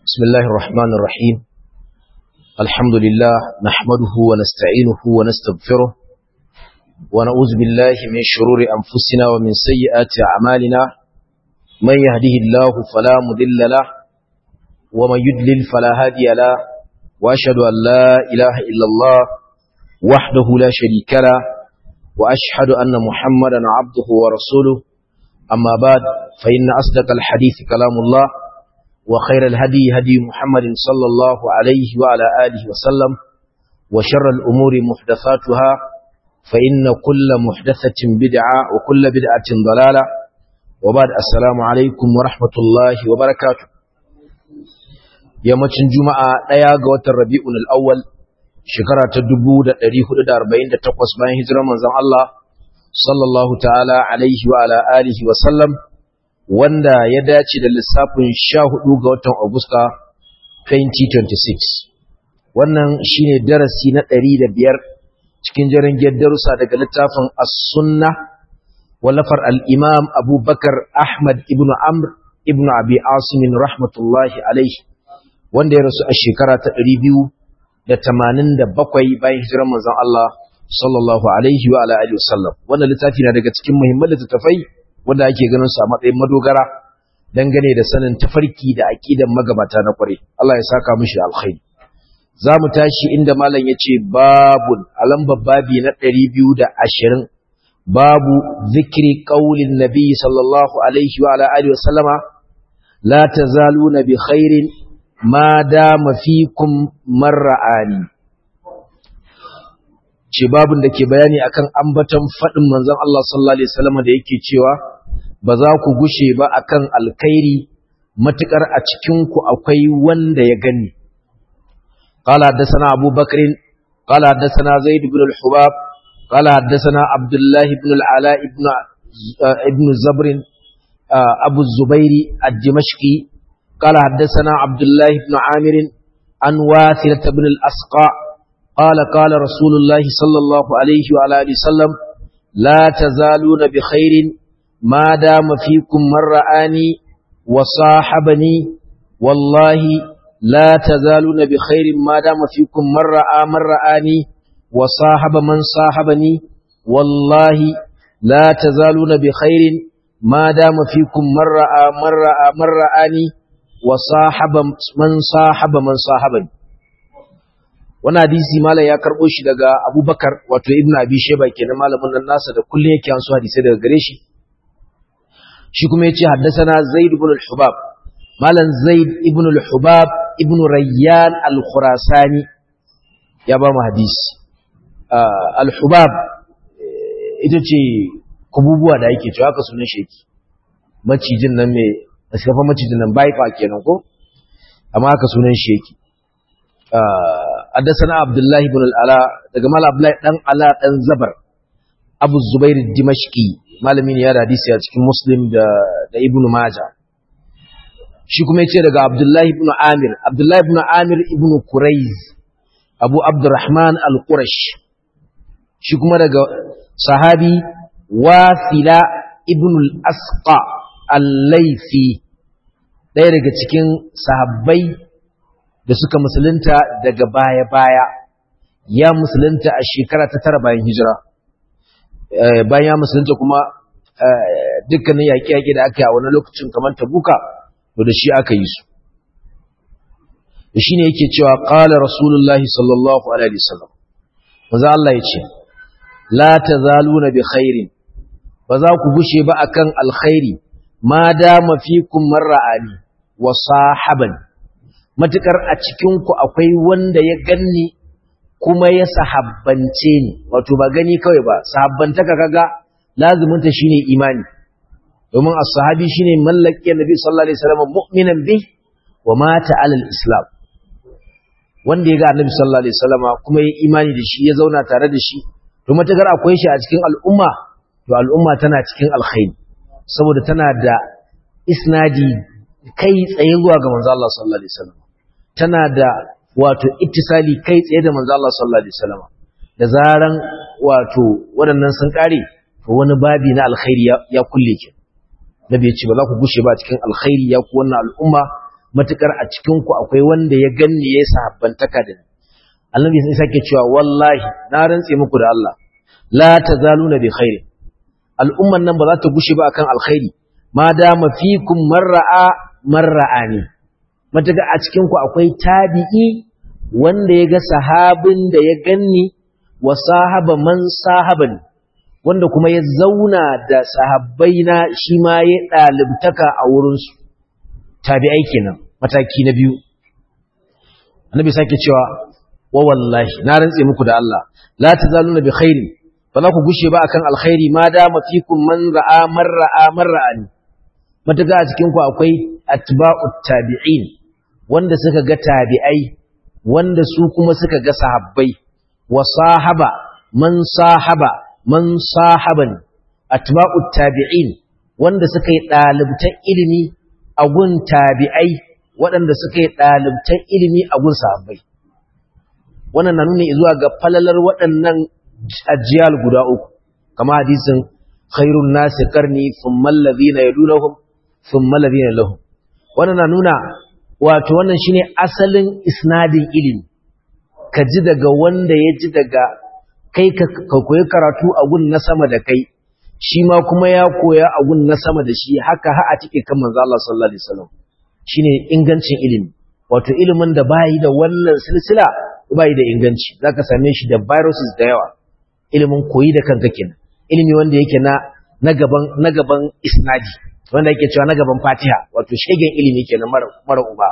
بسم الله الرحمن الرحيم الحمد لله نحمده ونستعينه ونستغفره ونعوذ بالله من شرور أنفسنا ومن سيئات أعمالنا من يهده الله فلا مضل له ومن يدلل فلا هادي له وأشهد أن لا إله إلا الله وحده لا شريك له وأشهد أن محمدا عبده ورسوله أما بعد فإن أصدق الحديث كلام الله وخير الهدي هدي محمد صلى الله عليه وعلى آله وسلم وشر الأمور محدثاتها فإن كل محدثة بدعة وكل بدعة ضلالة وبعد السلام عليكم ورحمة الله وبركاته yammacin juma'a ɗaya ga watan rabi'un al'awwal shekara ta 1448 bayan hijirar manzon Allah sallallahu ta'ala alaihi wa ala alihi wa sallam wanda ya dace da lissafin 14 ga watan Agusta 2026 wannan shine darasi na 105 cikin jarangiyar darussa daga littafin as-sunna wallafar al-imam abubakar ahmad ibn amr ibn abi asim rahmatullahi alaihi wanda ya rasu a shekara ta 287 bayan hijirar manzon Allah sallallahu alaihi wa alihi wasallam wannan littafi na daga cikin muhimman littattafai wanda ake ganin su a matsayin madogara dangane da sanin tafarki da aqidan magabata na kware Allah ya saka mishi alkhairi zamu tashi inda malam yace babun alamba babi na 220 babu zikri qaulin nabi sallallahu alaihi wa alihi wasallama la tazaluna bi khairin ma dama fikum marra'ani ce babin da ke bayani akan ambaton faɗin manzon Allah sallallahu alaihi wasallam da yake cewa ba za ku gushe ba akan alkhairi matukar a cikin ku akwai wanda ya gani qala hadathana Abu Bakr qala hadathana Zaid ibn al-Hubab qala hadathana Abdullah ibn al-Ala ibn ibn Zabr Abu Zubairi ad-Dimashqi qala hadathana Abdullah ibn Amir an Wathilah ibn al-Asqa قال قال رسول الله صلى الله عليه وعلى اله وسلم لا تزالون بخير ما دام فيكم من رآني وصاحبني والله لا تزالون بخير ما دام فيكم من رأى من رآني وصاحب من صاحبني والله لا تزالون بخير ما دام فيكم من رأى من رأى من رآني وصاحب من صاحب من صاحبني wani hadisi malam ya karɓo shi daga abubakar wato ibn abi sheba kenan malamin nan nasa da kullum yake an su hadisai daga gare shi shi kuma yace haddathana zaid ibn al-hubab malam zaid ibn al-hubab ibn rayyan al-khurasani ya ba mu hadisi al-hubab ita ce kububuwa da yake cewa haka sunan shi yake macijin nan mai askafa macijin nan bai fa kenan ko amma haka sunan shi yake حدثنا عبد الله بن العلاء daga mal Abdullahi dan Ala dan Zabar Abu Zubair Dimashqi malamin ya hadisi a cikin Muslim da da Ibn Majah shi kuma yace daga Abdullahi ibn Amir Abdullahi ibn Amir ibn Quraiz Abu Abdurrahman al-Qurash shi kuma daga sahabi Wasila ibn al-Asqa al-Laythi ɗaya daga cikin sahabbai da suka musulunta daga baya-baya ya musulunta a shekara ta tara bayan hijira bayan ya musulunta kuma dukkanin yaƙi-yaƙi da aka yi a wani lokacin kamar tabuka to da shi aka yi su da shi ne yake cewa ƙala rasulullahi sallallahu alaihi wasallam maza Allah ya ce la ta zaluna bi khairin ba za ku gushe ba akan alkhairi ma dama fikum marra'ani wa sahabani matukar a cikinku akwai wanda ya ganni kuma ya sahabbance ni wato ba gani kawai ba sahabbantaka kaga lazuminta shine imani domin as-sahabi shine mallaki annabi sallallahu alaihi wasallam mu'minan bi wa mata alal islam wanda ya ga annabi sallallahu alaihi wasallam kuma ya imani da shi ya zauna tare da shi to matukar akwai shi a cikin al'umma to al'umma tana cikin alkhairi saboda tana da isnadi kai tsaye zuwa ga manzo Allah sallallahu alaihi wasallam tana da wato ittisali kai tsaye da manzo Allah sallallahu alaihi wasallam da zaran wato waɗannan sun kare to wani babi na alkhairi ya kulle ki nabi ya ce ba za ku gushe ba cikin alkhairi ya ku wannan al'umma matukar a cikin ku akwai wanda ya ganni ya sahabbantaka da ni annabi sai sake cewa wallahi na rantse muku da Allah la tazaluna bi khair al'umman nan ba za ta gushe ba akan alkhairi ma dama fikum marra'a marra'ani matuka a cikin ku akwai tabi'i wanda ya ga sahabin da ya ganni wa sahaba man sahabani wanda kuma ya zauna da sahabbai na shi ma ya ɗalibtaka a wurinsu tabi'ai kenan mataki na biyu annabi sake cewa wa wallahi na rantse muku da Allah la tazaluna bi khairin ba za ku gushe ba akan alkhairi ma da mafikum man ra'a man ra'a man ra'ani mataga a cikin ku akwai atba'ut tabi'in wanda suka ga tabi'ai wanda su kuma suka ga sahabbai wa sahaba man sahaba man sahaban atba'ut tabi'in wanda suka yi dalibtan ilimi a gun tabi'ai waɗanda suka yi dalibtan ilimi a gun sahabbai wannan na nuna zuwa ga falalar waɗannan ajiyal guda uku kama hadisin khairun nasi qarni thumma alladhina yadunhum thumma alladhina lahum wannan na nuna wato wannan shine asalin isnadin ilimi ka ji daga wanda ya ji daga kai ka koyi karatu a gun na sama da kai shi ma kuma ya koya a gun na sama da shi haka ha a cike kan manzo Allah sallallahu alaihi wasallam shine ingancin ilimi wato ilimin da bayi da wannan silsila bayi da inganci zaka same shi da viruses da yawa ilimin koyi da kanka kenan ilimi wanda yake na na gaban na gaban isnadi wanda yake cewa na gaban Fatiha wato shegen ilimi kenan mara mara uba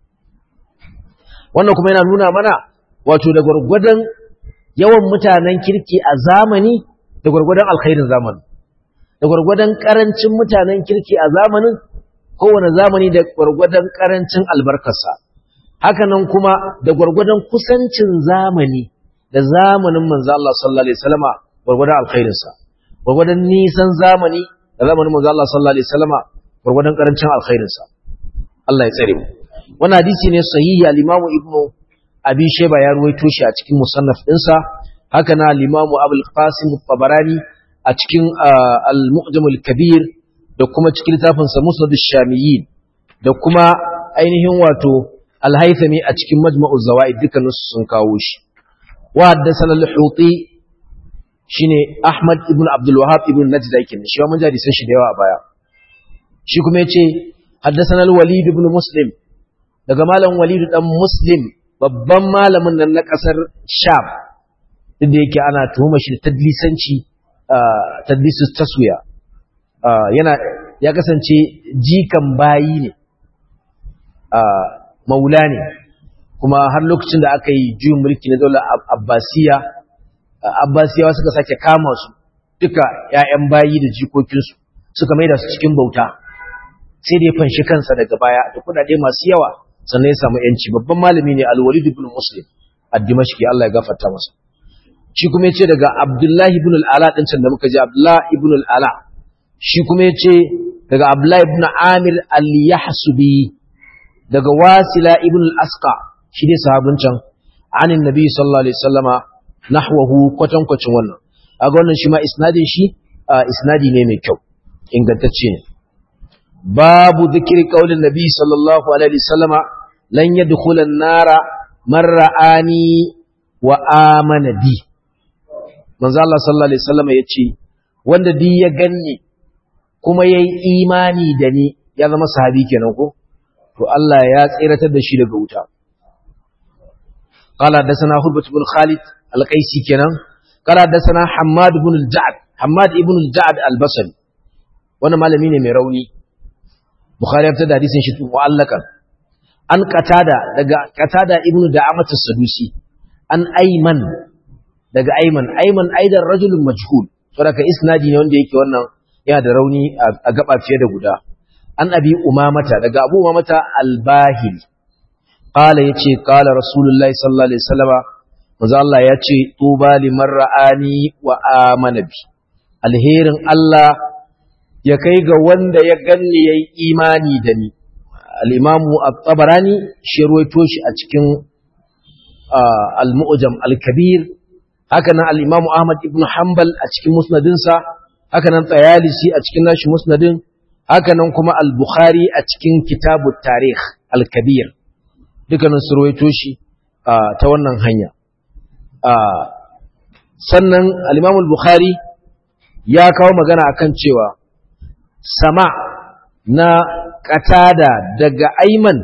wannan kuma yana nuna mana wato da gurgurdan yawan mutanen kirki a zamani da gurgurdan alkhairin zamani da gurgurdan karancin mutanen kirki a zamanin kowane zamani da gurgurdan karancin albarkarsa haka nan kuma da gurgurdan kusancin zamani da zamanin manzo Allah sallallahu alaihi wasallama gurgurdan alkhairinsa gurgurdan nisan zamani da zamanin manzo Allah sallallahu alaihi wasallama gurgurdan karancin alkhairinsa Allah ya tsare mu wannan hadisi ne sahihi al-Imam Ibn Abi Shayba ya ruwaito shi a cikin musannaf ɗinsa haka na al-Imam Abul Qasim tabarani a cikin al-Mu'jam al-Kabir da kuma cikin littafin sa Musnad ash-Shamiyyin da kuma ainihin wato al-Haythami a cikin Majma'u Zawaid dukkan sun kawo shi wa haddathana al-Huti shine Ahmad ibn Abdul Wahhab ibn Najda yake shi mun jadi san shi da yawa a baya shi kuma yace haddathana al-Walid ibn Muslim daga malam Walid dan Muslim babban malamin nan na kasar Sham inda yake ana tuhuma shi da tadlisanci tadlisus taswiya yana ya kasance jikan bayi ne maula ne kuma har lokacin da aka yi juyin mulki na daular Abbasiya Abbasiyawa suka sake kama su duka ‘ya'yan bayi da jikokinsu suka maida su cikin bauta sai da ya fanshi kansa daga baya da kudade masu yawa sannan ya samu ‘yanci babban malami ne alwalid ibn muslim a dimashki Allah ya gafarta masa shi kuma ya ce daga abdullahi ibn al'ala ɗin can da muka ji abdullahi ibn al'ala shi kuma ya ce daga abdullahi ibn amir al-yahsubi daga wasila ibn al-asqa shi dai sahabin can anin nabi sallallahu alaihi wasallama nahwahu kwatankwacin wannan a ga wannan shi ma isnadin shi isnadi ne mai kyau ingantacce ne babu zikiri qaulin nabi sallallahu alaihi wasallama lan yadkhula an-nara man ra'ani wa amana bi manzo Allah sallallahu alaihi wasallama yace wanda di ya ganni kuma yayi imani da ni ya zama sahabi kenan ko to Allah ya tsiratar da shi daga wuta قال حدثنا هربة بن خالد القيسي كنان قال حدثنا حماد بن الجعد حماد ابن الجعد البصري وانا malami ne mai rauni bukhari ya tada hadisin shi mu'allakan an qatada daga qatada ibnu da'amat as-sadusi an ayman daga ayman ayman aidan rajulun majhul saboda isnadi ne wanda yake wannan yana da rauni a gaba fiye da guda an abi umamata daga abu umamata al-bahili qala yace qala rasulullahi sallallahu alaihi wasallama manzo Allah yace tuba liman ra'ani wa amana bi alherin Allah ya kai ga wanda ya ganni yayi imani da ni al-imamu at-tabarani shi ruwaito shi a cikin al-mu'jam al-kabir haka nan al-imamu ahmad ibn hanbal a cikin musnadinsa haka nan tayalisi a cikin nashi musnadin haka nan kuma al-bukhari a cikin kitabut tarikh al-kabir dukkanin su rawaito shi ta wannan hanya sannan al-imam al-bukhari ya kawo magana akan cewa sama na katada daga aiman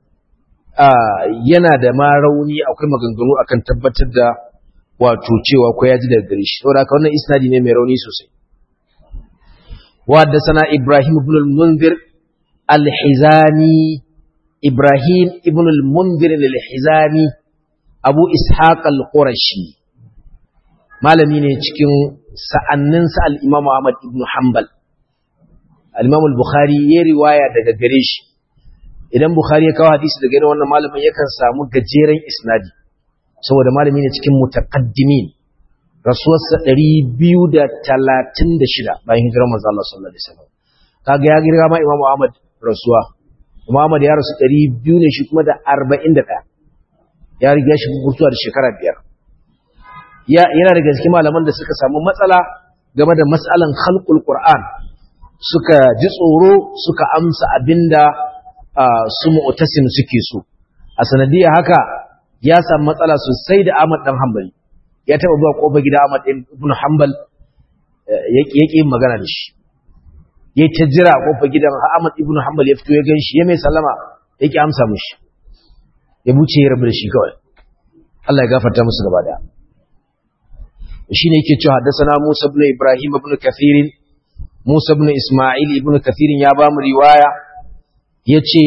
yana da ma rauni akwai maganganu akan tabbatar da wato cewa ko ya ji daga gare shi saboda haka wannan isnadi ne mai rauni sosai wadda sana ibrahim ibn al-munzir al-hizani ibrahim ibn al-munzir al-hizani abu ishaq al-qurashi malami ne cikin sa'anninsa al-imam ahmad ibn hanbal al-imam al-bukhari ya riwaya daga gare shi idan bukhari ya kawo hadisi daga irin wannan malamin yakan samu gajeren isnadi saboda malami ne cikin mutaqaddimin rasuwarsa 236 bayan hijirar manzo Allah sallallahu alaihi wasallam kaga ya girga ma Imam Ahmad rasuwa Imam Ahmad ya rasu 200 ne shi kuma da 41 ya riga shi mutuwa da shekara biyar ya yana daga cikin malaman da suka samu matsala game da mas'alan khalqul Qur'an suka ji tsoro suka amsa abinda su mu'tasim suke so a sanadiyar haka ya samu matsala sosai da Ahmad dan Hanbali ya taba zuwa kofar gida Ahmad ibn Hanbal yake yin magana da shi yayi ta jira kofar gidan Ahmad ibn Hanbal ya fito ya ganshi ya mai sallama yake amsa mishi ya buce ya rabu da shi kawai Allah ya gafarta musu gaba daya shine yake cewa haddathana Musa ibn Ibrahim ibn Kathir Musa ibn Isma'il ibn Kathir ya ba mu riwaya yace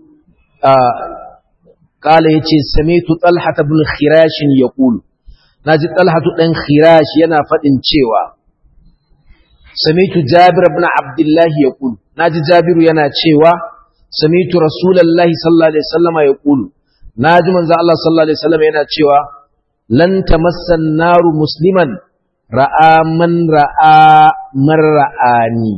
قال يتي سميت طلحة بن خراش يقول ناجي طلحة بن خراش ينا فدن cewa سميت جابر بن عبد الله يقول ناجي جابر ينا cewa سميت رسول الله صلى الله عليه وسلم يقول ناجي منزل الله صلى الله عليه وسلم yana cewa lan tamassa an-naru musliman ra'a man ra'a man ra'ani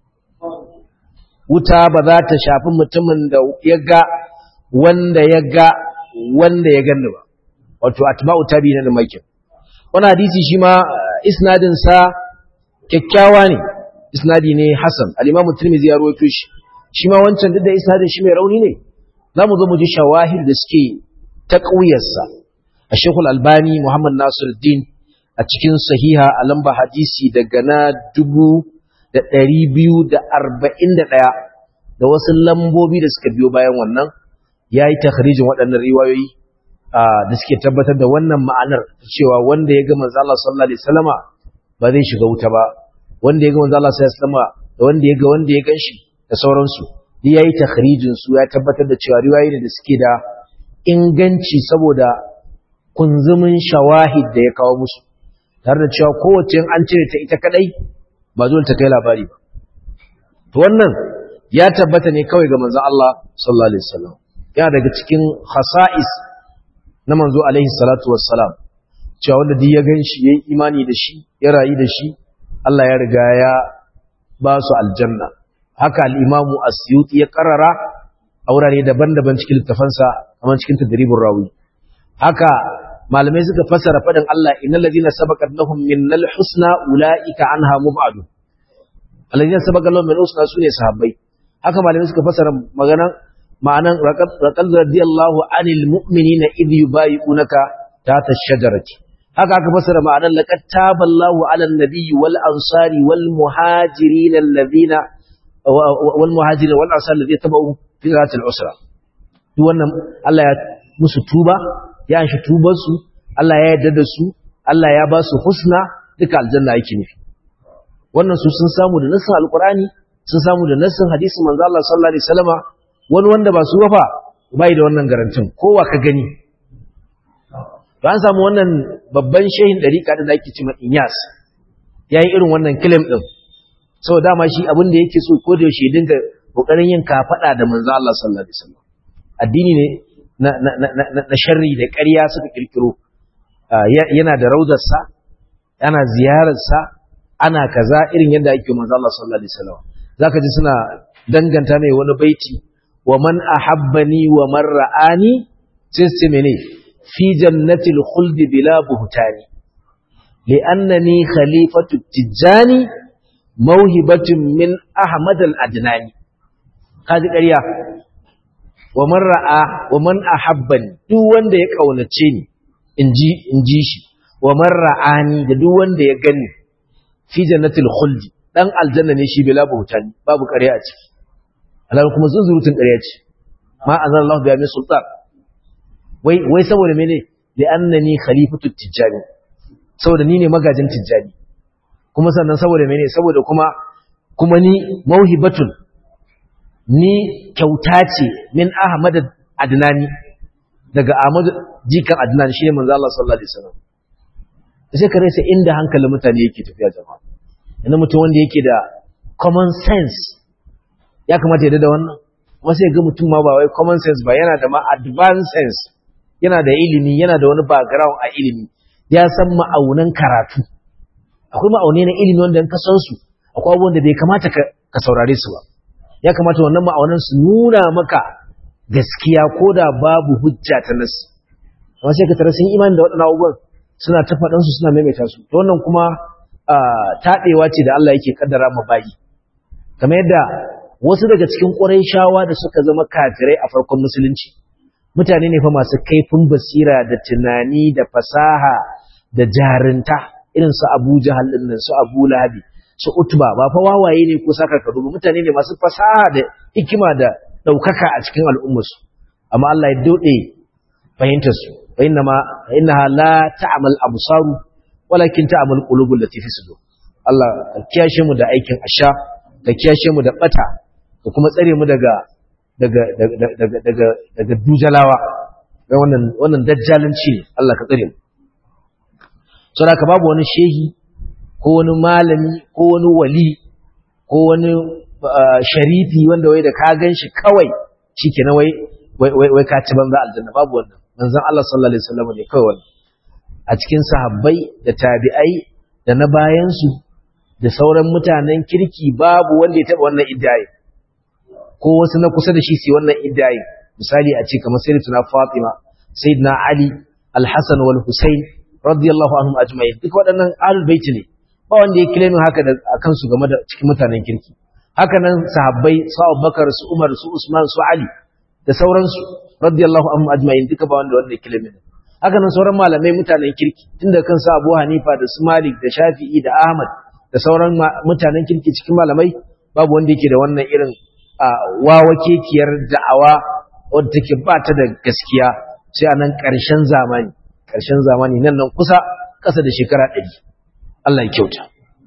wuta ba za ta shafi mutumin da ya ga wanda ya ga wanda ya ganni ba wato atba'u tabi'in da makin wannan hadisi shi ma isnadin sa kyakkyawa ne isnadi ne hasan al-imam tirmidhi ya rawaito shi shi ma wancan duk da isnadin shi mai rauni ne zamu zo mu ji shawahid da suke taqwiyar sa Sheikh Al-Albani Muhammad Nasiruddin a cikin sahiha a lamba hadisi daga na dubu da ɗari biyu da arba'in da ɗaya da wasu lambobi da suka biyo bayan wannan ya yi takharijin waɗannan riwayoyi da suke tabbatar da wannan ma'anar cewa wanda ya ga manzo Allah sallallahu alaihi wasallama ba zai shiga wuta ba wanda ya ga manzo Allah sallallahu alaihi wasallama da wanda ya ga wanda ya ganshi da sauransu duk yayi takharijin su ya tabbatar da cewa riwayoyi ne da suke da inganci saboda kunzumin shawahid da ya kawo musu tare da cewa kowace an cire ta ita kadai ba zuwa ta kai labari ba to wannan ya tabbata ne kawai ga manzo Allah sallallahu alaihi wasallam yana daga cikin khasa'is na manzo alaihi salatu wassalam cewa wanda duk ya ganshi yayi imani da shi ya rayu da shi Allah ya riga ya ba su aljanna haka al-imamu as-suyuti ya karara a wurare daban-daban cikin littafansa kamar cikin tadribur rawi haka malamai suka fassara fadin Allah innal ladina sabaqat lahum minnal husna ulaika anha mub'adun alladina sabaqat lahum minnal husna sune sahabbai haka malamai suka fassara magana ma'anan raqad radiyallahu anil mu'minina idh yubayyi'unaka tahta ash-shajarati haka aka fassara ma'anan laqad taballahu 'alan nabiyyi wal ansari wal muhajirin alladhina wal muhajirin wal ansari alladhina tabu fi zati al-usra duk wannan Allah ya musu tuba ya shi tubar su Allah ya yarda da su Allah ya ba su husna duka aljanna yake nufi wannan su sun samu da nassin alqur'ani sun samu da nassin hadisin manzo Allah sallallahu alaihi wasallama wani wanda ba su wafa bai da wannan garantin kowa ka gani to an samu wannan babban shehin dariƙa da ake cewa Inyas yayi irin wannan claim din saboda dama shi abin da yake so ko da yaushe dinga kokarin yin kafada da manzo Allah sallallahu alaihi wasallam addini ne na na na na sharri da ƙarya suka kirkiro yana da raudarsa yana ziyararsa ana kaza irin yadda ake manzo Allah sallallahu alaihi wasallam zaka ji suna danganta mai wani baiti wa man ahabbani wa man ra'ani sai su mene fi jannatil khuldi bila buhtani li'annani khalifatu tijani mawhibatun min ahmad al-adnani kaji ƙarya wa man ra'a wa man ahabbani duk wanda ya kaunace ni inji inji shi wa man ra'ani da duk wanda ya gani fi jannatil khuldi dan aljanna ne shi bila buhutani babu ƙarya a ciki Allah kuma zunzurutun ƙarya ce ma azallahu bi amin sultan wai wai saboda mene li annani khalifatu tijjani saboda ni ne magajin tijjani kuma sannan saboda mene saboda kuma kuma ni mauhibatun ni kyauta ce min ahmad adnani daga ahmad jikan adnan shine manzo Allah sallallahu alaihi wasallam sai ka rasa inda hankalin mutane yake tafiya jama'a yana mutum wanda yake da common sense ya kamata ya da wannan wasu ya ga mutum ma ba wai common sense ba yana da ma advanced sense yana da ilimi yana da wani background a ilimi ya san ma'aunan karatu akwai ma'aunai na ilimi wanda in ka san su akwai abubuwan da bai kamata ka saurare su ba ya kamata wannan ma'aunan su nuna maka gaskiya ko da babu hujja ta nasu amma sai ka tara sun imani da waɗannan abubuwan suna ta faɗan su suna maimaita su to wannan kuma taɗewa ce da Allah yake kaddara ma bayi kamar yadda wasu daga cikin shawa da suka zama kafirai a farkon musulunci mutane ne fa masu kaifin basira da tunani da fasaha da jarinta irin su Abu Jahal din nan su Abu Lahabi su Utba ba fa wawaye ne ko saka ka dubu mutane ne masu fasaha da hikima da daukaka a cikin al'ummar su amma Allah ya dode fahimtar su fa inna ma innaha la ta'mal absaru walakin ta'mal qulubul lati fi sudur Allah ka kiyashe mu da aikin asha ka kiyashe mu da bata ka kuma tsare mu daga daga daga daga daga dujalawa wannan wannan dajjalanci ne Allah ka tsare mu saboda ka babu wani shehi ko wani malami ko wani wali ko wani sharifi wanda wai da ka ganshi kawai shikenan wai wai wai ka ci banza aljanna babu wannan manzon Allah sallallahu alaihi wasallam ne kawai wannan a cikin sahabbai da tabi'ai da na bayan su da sauran mutanen kirki babu wanda ya taba wannan iddiyayi ko wasu na kusa da shi su wannan iddiyayi misali a ce kamar sayyidatuna Fatima sayyidina Ali al-Hasan wal Husayn radiyallahu anhum ajma'in duk waɗannan ahlul bait ne ba wanda ya claim haka da akan su game da cikin mutanen kirki haka nan sahabbai su Abubakar su Umar su Usman su Ali da sauransu radiyallahu anhum ajma'in duka ba wanda wanda ya claim haka nan sauran malamai mutanen kirki tunda kan su Abu Hanifa da su Malik da Shafi'i da Ahmad da sauran mutanen kirki cikin malamai babu wanda yake da wannan irin wawa kekiyar da'awa wadda take ba ta da gaskiya sai a nan ƙarshen zamani ƙarshen zamani nan nan kusa ƙasa da shekara ɗari Allah ya kyauta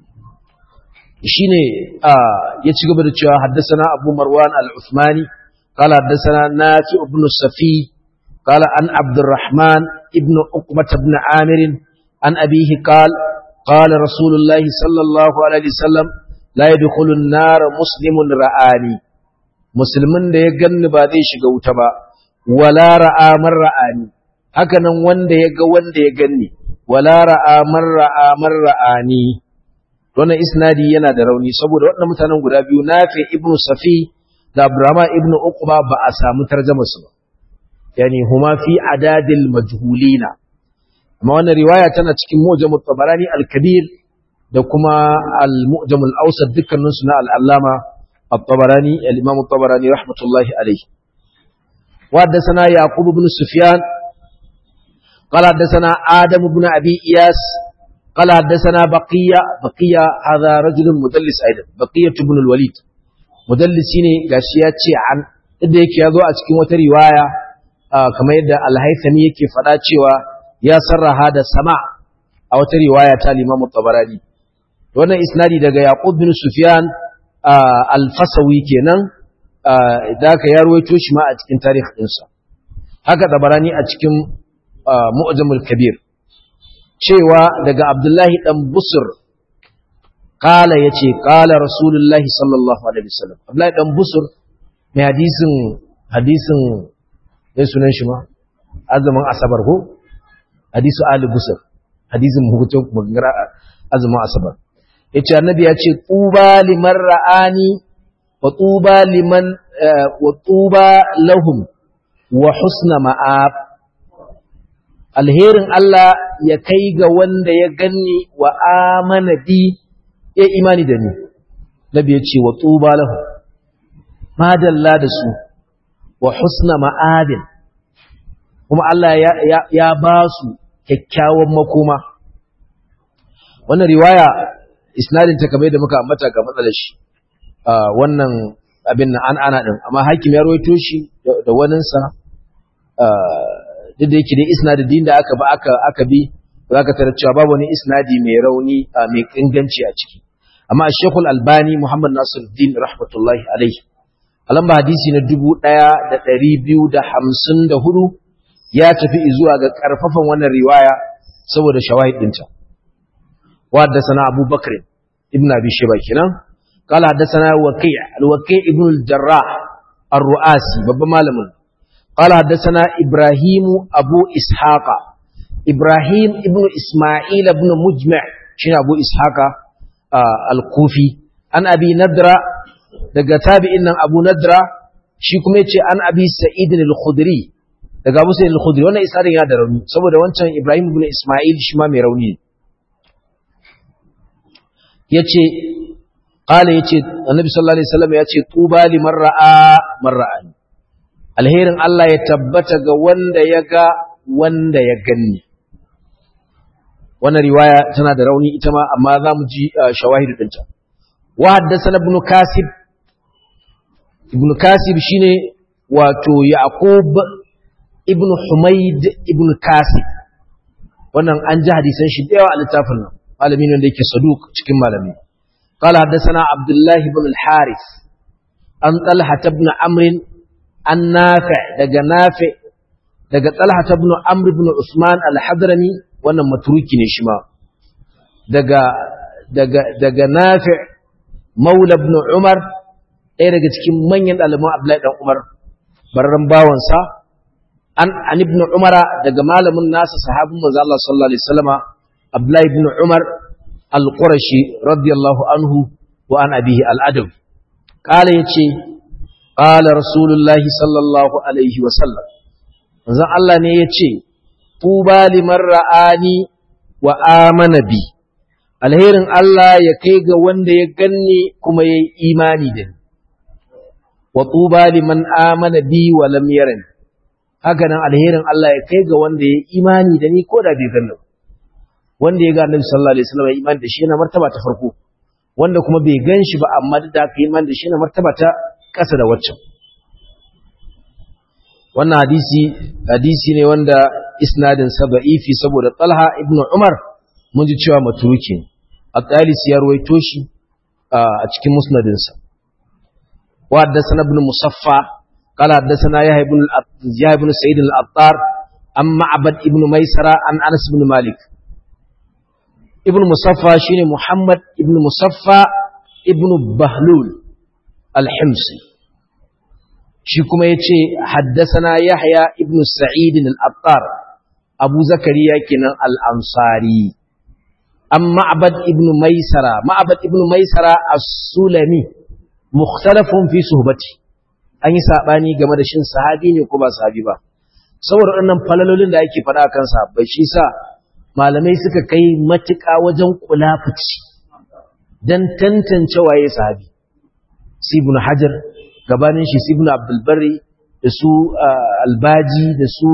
shi ne ya ci gaba da cewa haddasana abu marwan al-uthmani kala haddasana nafi ibn safi kala an abdurrahman ibn uqbat ibn amirin an abihi qal qala rasulullahi sallallahu alaihi wasallam la yadkhulu an-nar muslimun ra'ani musulmin da ya ganni ba zai shiga wuta ba wala ra'a man ra'ani haka nan wanda ya ga wanda ya ganni wala ra'a man ra'a man ra'ani wannan isnadi yana da rauni saboda waɗannan mutanen guda biyu Nafi ibn Safi da Abdurrahman ibn Uqba ba a samu tarjuma su ba yani huma fi adadil majhulina amma wannan riwaya tana cikin Mu'jam tabarani al-Kabir da kuma al-Mu'jam al-Awsat dukkanin su na al-Allama at-Tabarani al-Imam at-Tabarani rahmatullahi alayhi wa haddathana Yaqub ibn Sufyan قال حدثنا آدم بن أبي إياس قال حدثنا بقية بقية هذا رجل مدلس أيضا بقية بن الوليد مدلسين غاشياتي عن inda yake yazo a cikin wata riwaya kamar yadda al-Haythami yake faɗa cewa ya sarraha da sama a wata riwaya ta Imam Tabarani wannan isnadi daga Yaqub bin Sufyan al-Fasawi kenan da ka ya ruwaito shi ma a cikin tarihi ɗinsa haka Tabarani a cikin mu'jamul kabir cewa daga abdullahi dan busur kala yace kala rasulullahi sallallahu alaihi wasallam abdullahi dan busur mai hadisin hadisin mai sunan shi ma azumin asabar ko hadisu ali busur hadisin hutun magana azumin asabar yace annabi yace tuba liman ra'ani wa tuba liman wa tuba lahum wa husna ma'ab alherin Allah ya kai ga wanda ya ganni wa amana bi ya imani da ni nabi ya ce wa tuba lahu madalla da su wa husna ma'adin kuma Allah ya, ya, ya ba su kyakkyawan makoma wannan riwaya isnadin ta kamar da muka ambata ga matsalar shi wannan abin nan an ana din amma hakim ya rawaito shi da waninsa duk da yake dai isnadin da aka ba aka aka bi zaka tarar cewa babu wani isnadi mai rauni mai inganci a ciki amma Sheikh Al-Albani Muhammad Nasiruddin rahmatullahi alaihi alamba hadisi na 1254 ya tafi zuwa ga karfafan wannan riwaya saboda shawahid dinta wa haddathana Abu Bakr ibn Abi Shayba kenan قال حدثنا وكيع الوكيع ابن الجراح الرؤاسي بابا مالمن قال حدثنا إبراهيم أبو إسحاق إبراهيم ابن إسماعيل ابن مجمع شنو أبو إسحاق آه الكوفي عن أبي ندرة daga tabi'in nan Abu Nadra shi kuma yace an Abi Sa'id al-Khudri daga Abu Sa'id al-Khudri wannan isarin ya da rauni saboda wancan Ibrahim ibn Isma'il shi ma mai rauni yace qala yace Annabi sallallahu alaihi wasallam yace tuba liman ra'a man ra'ani alherin Allah ya tabbata ga wanda ya ga wanda ya ganni wannan riwaya tana da rauni ita ma amma za mu ji shawahidu ɗinta wa haddasa ibn kasib ibn kasib shine wato yaqub ibn humaid ibn kasib wannan an ji hadisan shi da yawa a littafin nan malami ne da yake saduk cikin malami قال حدثنا عبد الله بن الحارث عن طلحة بن عمرو an nafi daga nafi daga talha ibn amr ibn usman al-hadrami wannan matruki ne shi ma daga daga daga nafi maula ibn umar ɗaya daga cikin manyan ɗaliban abdullahi dan umar barran bawansa an an ibn umara daga malamin nasa sahabin manzo Allah sallallahu alaihi wasallama abdullahi ibn umar al-qurashi radiyallahu anhu wa an abihi al-adab qala yace قال رسول الله صلى الله عليه وسلم manzon Allah ne ya ce tuba liman ra'ani wa amana bi alherin Allah ya kai ga wanda ya ganni kuma ya yi imani da ni wa tuba liman amana bi wa lam yarani haka nan alherin Allah ya kai ga wanda ya yi imani da ni ko da bai ganni wanda ya ga Annabi sallallahu alaihi wasallam ya imani da shi yana martaba ta farko wanda kuma bai gan shi ba amma da aka imani da shi yana martaba ta ƙasa da waccan wannan hadisi hadisi ne wanda isnadin sa da'ifi saboda Talha ibn Umar mun ji cewa matuki at-Talis ya ruwaito shi a cikin musnadin sa wa haddathana ibn Musaffa qala haddathana Yahya ibn Yahya ibn Sa'id al-Attar an Ma'bad ibn Maisara an Anas ibn Malik ibn Musaffa shine Muhammad ibn Musaffa ibn Bahlul al-Himsi shi kuma ya ce haddasana yahya ibn sa'id al-attar abu zakariya kenan al-ansari an ma'abad ibn maisara ma'abad ibn maisara as-sulami mukhtalafun fi suhbati an yi sabani game da shin sahabi ne ko ba sahabi ba saboda wannan falalolin da ake faɗa kan sahabbai shi sa malamai suka kai matuƙa wajen kulafuci dan tantance waye sahabi ibn hajar gabanin shi ibn abdulbari da su albaji da su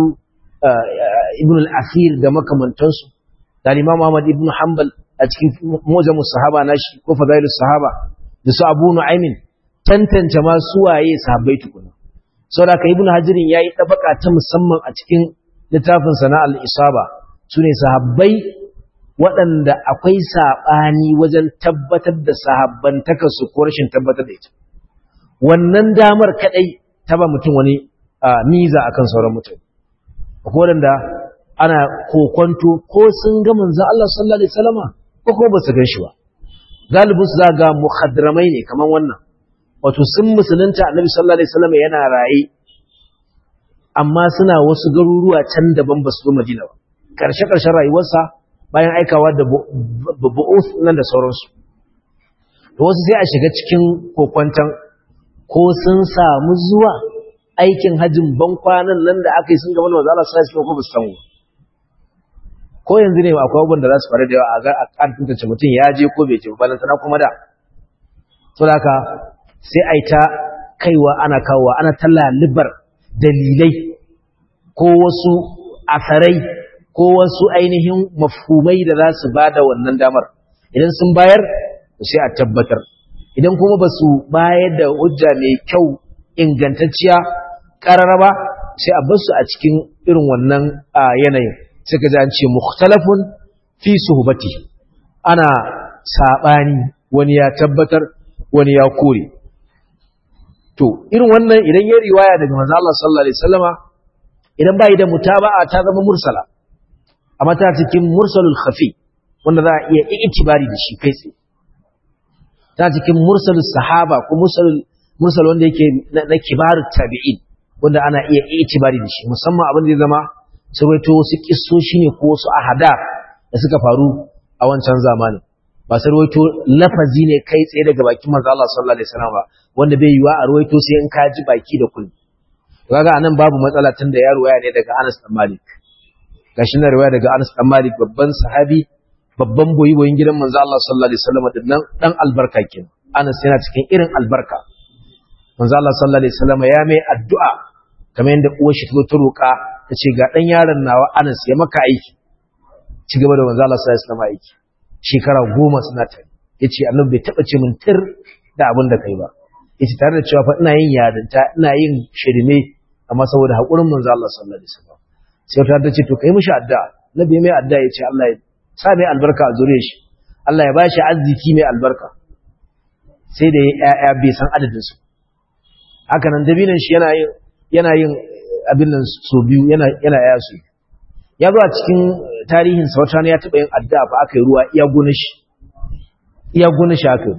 ibn al-akhir da makamantansu da imam Ahmad ibn Hanbal a cikin mujamus sahaba nashi ko fadailus sahaba da su Abu Nu'aymin tantance ma su waye sahabbai tukuna saboda ka ibn Hajirin yayi tabaka ta musamman a cikin littafin sana al-isaba sune sahabbai waɗanda akwai saɓani wajen tabbatar da sahabbantakarsu ko rashin tabbatar da ita wannan damar kadai ta ba mutum wani miza akan sauran mutum akwai wadanda ana kokonto ko sun ga manzon Allah sallallahu alaihi wasallama ko kuma ba su gan shi ba galibin su zaga muhadramai ne kaman wannan wato sun musulunta annabi sallallahu alaihi wasallama yana raye amma suna wasu garuruwa can daban ba su zo Madina ba karshe karshen rayuwarsa bayan aikawa da bu'us nan da sauransu to wasu sai a shiga cikin kokwantan ko sun samu zuwa aikin hajjin ban kwanan nan da aka yi sun gaba da wazala sai su ko ba su samu ko yanzu ne akwai abubuwan da za su faru da yawa a ga a kan tantance mutum ya je ko bai je ba sana kuma da to haka sai a yi ta kaiwa ana kawowa ana talla libar dalilai ko wasu asarai ko wasu ainihin mafhumai da za su ba da wannan damar idan sun bayar sai a tabbatar idan kuma ba su bayar da hujja mai kyau ingantacciya ƙararraba sai a basu a cikin irin wannan yanayin suka ji an ce mukhtalafun fi suhbati ana sabani wani ya tabbatar wani ya kore to irin wannan idan ya riwaya daga manzo Allah sallallahu alaihi wasallama idan bai da mutaba'a ta zama mursala amma ta cikin mursalul khafi wanda za a iya itibari da shi kai tsaye ta cikin mursalul sahaba ko mursalul mursal wanda yake na kibarut tabi'in wanda ana iya itibari da shi musamman abin da ya zama sarwaito wasu kissoshi ne ko wasu ahada da suka faru a wancan zamanin ba sarwaito lafazi ne kai tsaye daga bakin manzo Allah sallallahu alaihi wasallam ba wanda bai yiwa a ruwaito sai in ka ji baki da kulli kaga anan babu matsala tun da ya ruwaya ne daga Anas bin Malik gashi na ruwaya daga Anas bin Malik babban sahabi babban boyi boyin gidan manzo Allah sallallahu alaihi wasallam dinnan dan albarka kenan Anas yana cikin irin albarka manzo Allah sallallahu alaihi wasallam ya mai addu'a kamar yadda uwar shi ta roƙa ta ce ga dan yaron nawa Anas ya maka aiki ci gaba da manzo Allah sallallahu alaihi wasallam aiki shekara goma suna tare yace annabi bai taba ce min tir da abin da kai ba yace tare da cewa fa ina yin yarinta ina yin shirme amma saboda hakurin manzo Allah sallallahu alaihi wasallam sai ta ta ce to kai mishi addu'a nabi mai addu'a yace Allah ya sa mai albarka a zuriyar shi Allah ya bashi arziki mai albarka sai da ya bai san adadin su haka nan dabinan shi yana yin yana yin abin nan so biyu yana yana ya su ya zo a cikin tarihin sa wata ya taba yin addu'a fa aka yi ruwa iya gona shi iya gona shi aka